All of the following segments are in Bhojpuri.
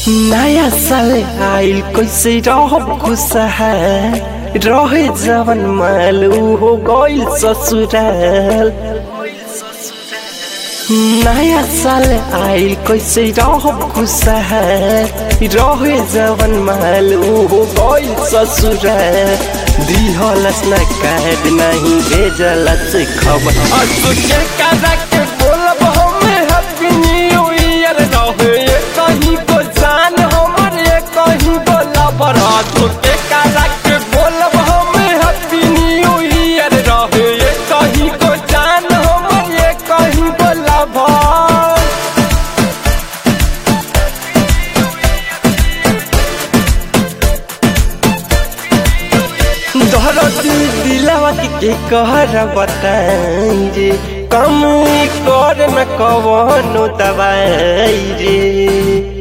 नया साल आइल कैसे रहब खुशहाल रहे जवन माल हो गइल ससुराल नया साल आइल कैसे रहब खुशहाल रहे जवन माल हो गइल ससुराल दिहलस न कार्ड नहीं भेजलस खबर असुके करा के बोलब हमें हैप्पी न्यू ईयर रहे ये कहीं को जान हमर ये कहीं को लबर असुके करा के बोलब हमें हैप्पी न्यू ईयर रहे ये कहीं को जान हमर ये कहीं को लबर धरती दिलवा के के कहर बताई रे कम कर न कवनो दवाई रे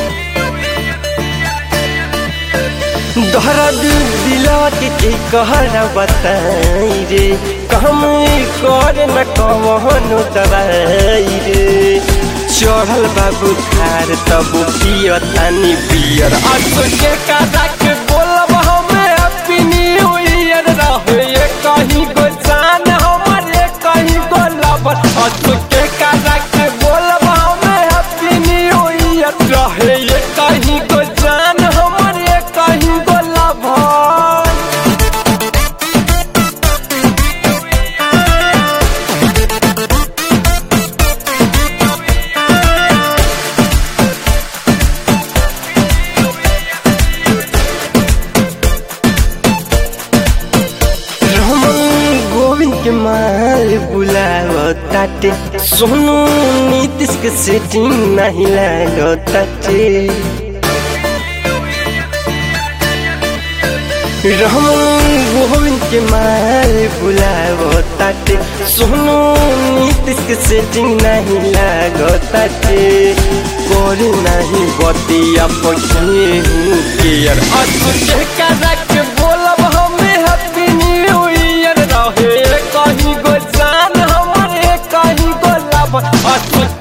धरती दिलवा के के कहर बताई रे कम कर न कवनो दवाई रे चढ़ल बाबू खार तब पियर तानी पियर असुके कादा के बोलब हमें हैप्पी न्यू ईयर रहे ये कहीं को जान हमर ये कहीं को लबर असुके कादा के बोलब हमें हैप्पी न्यू ईयर रहे ये कहीं को जान हमर ये कहीं को लबर रमन गोविंद के माल बुलावताटे सोनू नीतीश के सेटिंग नहीं लागताटे रमन गोविंद के माल बुलावताटे सोनू नीतीश के सेटिंग नहीं लागताटे कोरी नहीं बतिया पछे हूँ केयर असुके करा के बोलब हमें हैप्पी न्यू ईयर रहे कहीं गो जान हमारे कहीं गो लब असुके